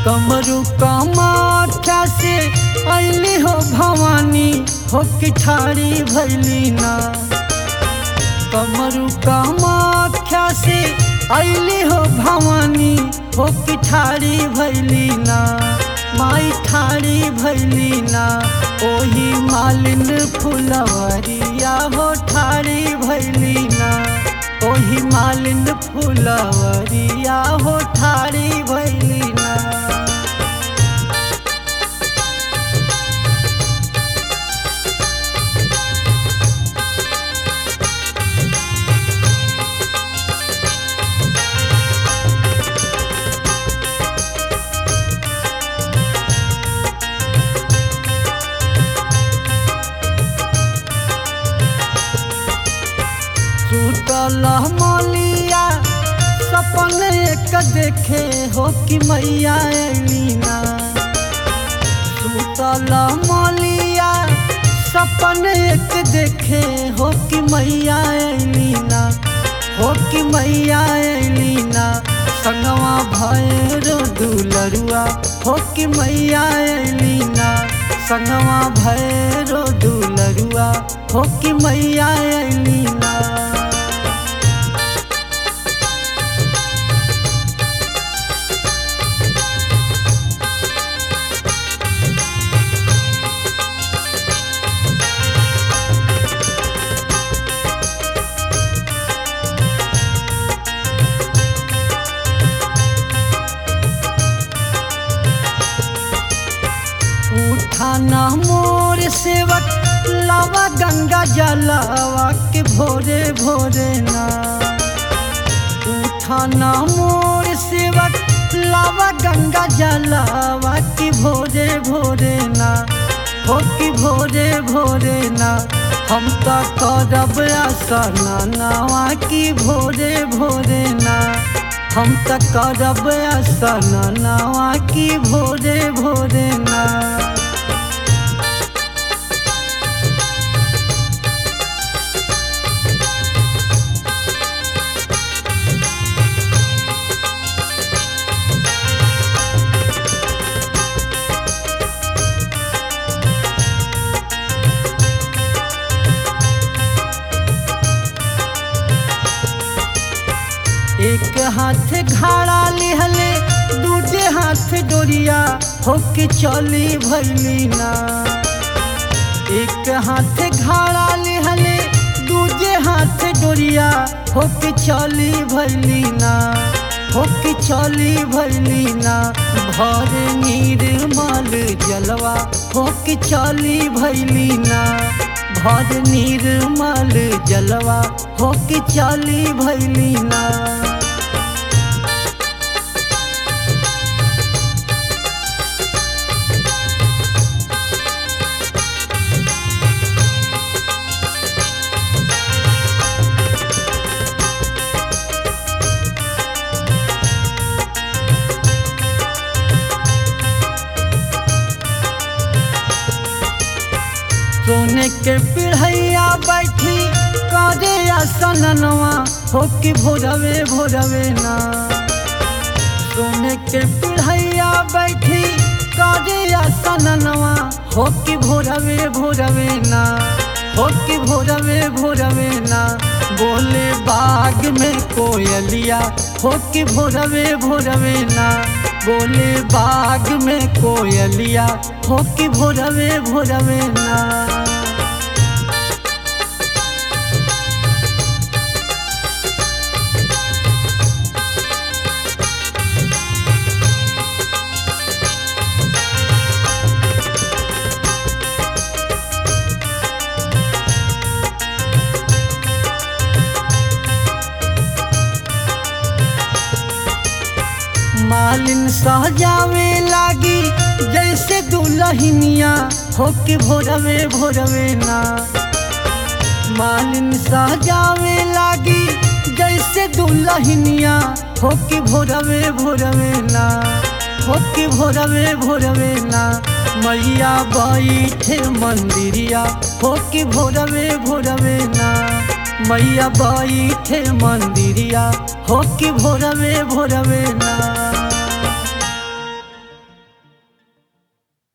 कमरु कमाठा से अली हो भवानी हो कि ठारी भैली ना कमरु कमाख्या से अली हो भवानी हो कि ठारी भैली ना माई ठारी भैली ना ओही मालिन फुलवरिया हो ठारी भैली ना ओही मालिन फुलवरिया हो ठारी भैली ना टूटल मलिया सपन एक देखे हो कि मैया अलीना टूटल मलिया सपन एक देखे हो कि मैया अलीना हो कि मैया अलीना संगवा भैरो दुलरुआ हो कि मैया अलीना संगवा भैरो दुलरुआ हो कि मैया अलीना उठाना मोर सेवक लावा गंगा जलावा के भोरे भोरे ना उठाना मोर सेवक लावा गंगा जलावा के भोरे भोरे ना हो कि भोरे भोरे ना हम तो करब आसना नावा की भोरे भोरे ना हम तो करब आसना नावा की भोरे भोरे ना एक हाथ घाड़ा लिहले दूजे हाथ डोरिया होके चली भैली ना एक हाथ घाड़ा लिहले दूजे हाथ डोरिया होके चली भैली ना होके चली भैली ना भर निर्मल जलवा होके चली भैली ना भर निर्मल जलवा होके चली भैली ना सोने के पिढ़ैया बैठी काजे आसनवा हो कि भोरवे भोरवे ना सोने के पिढ़ैया बैठी काजे आसनवा हो कि भोरवे भोरवे ना हो कि भोरवे भोरवे ना बोले बाग में कोयलिया हो कि भोरवे भोरवे ना बोले बाग में कोयलिया हो कि भोरवे भोरवे ना मालिन सहजावे लागी जैसे दुलहिनिया हो के भोरवे भोरवे ना मालिन सहजावे लागी जैसे दुलहिनिया हो के भोरवे भोरवे ना हो के भोरवे भोरवे ना मैया बैठे मंदिरिया हो के भोरवे भोरवे ना मैया बैठे मंदिरिया हो के भोरवे भोरवे ना